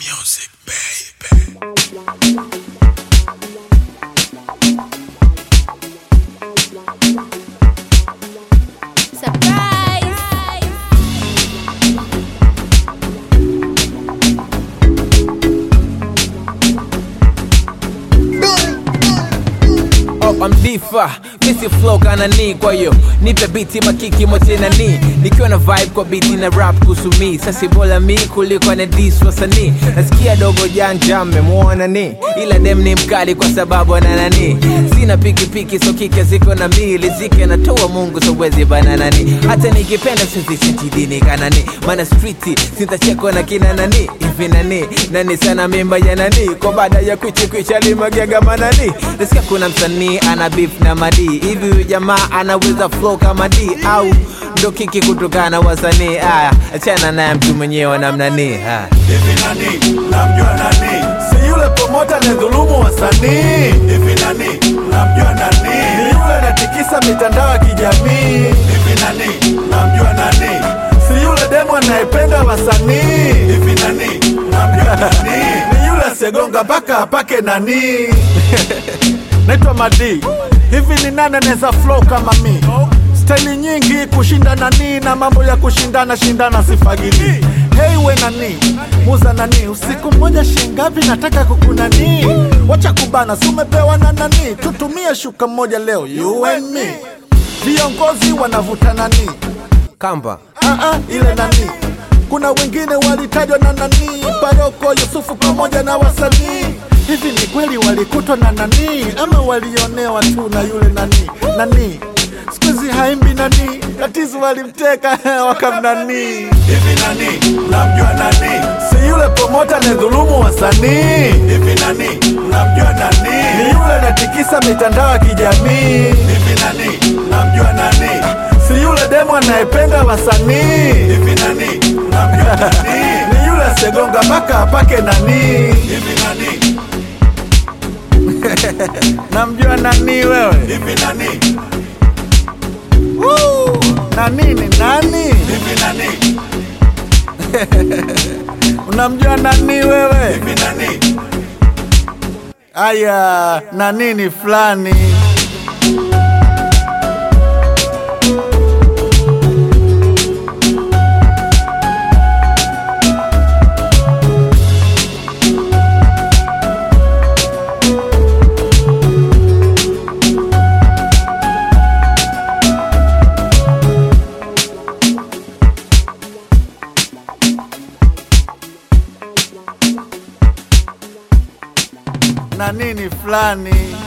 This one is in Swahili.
Music, baby. Surprise! Oh, I'm difa misi flow kana ni kwa hiyo nipe biti makiki mote na ni nikiwa na vibe kwa biti na rap kuhusu mi sasi bora mi kuliko na dis wasanii nasikia dogo janja mmemwona ni ila dem ni mkali kwa sababu ana nani sina pikipiki so kike ziko na mi lizike natoa mungu so wezi bananani hata nikipenda sizisitidini kanani mana streeti sintachekwa na kina nani hivi nani nani sana mimba ya nani kwa baada ya kwichikwicha limagega manani nasikia kuna msanii ana beef na madi hivi huyu jamaa anaweza flow kama d au ndo kiki kutokana na wasanii aya achana naye mtu mwenyewe namnani haya Hivi nani? Namjua nani? Si yule promota anayedhulumu wasanii. Hivi nani? Namjua nani? Ni yule anatikisa mitandao ya kijamii. Hivi nani? Namjua nani? Si yule demo anayependa wasanii. Hivi nani? Namjua nani? Ni yule asegonga mpaka apake nani. Naitwa Madi. Hivi ni nani anaweza flow kama mi? Staili nyingi kushinda nani na mambo ya kushindana shindana sifagili. Hey we nani muza nani, usiku mmoja shingapi? Nataka kukunani, wacha kubana, si umepewa na nani? Tutumie shuka moja leo, you and me. Viongozi wanavuta nani? kamba Ah, ah, ile nani kuna wengine walitajwa na nani paroko yusufu pamoja na wasanii hivi ni kweli walikutwa na nani ama walionewa tu na yule nani nani skuizi haimbi nani tatizo walimteka wakamnani hivi nani namjua nani si yule promota anayedhulumu wasanii hivi nani namjua nani ni yule anatikisa mitandao ya kijamii hivi nani namjua nani si yule demo anayependa wasanii hivi nani namjua nani ni yule asegonga mpaka apake nani hivi nani namjua nani wewe hivi nani Woo! nani ni nani hivi nani unamjua nani wewe hivi nani aya nani ni fulani nani ni fulani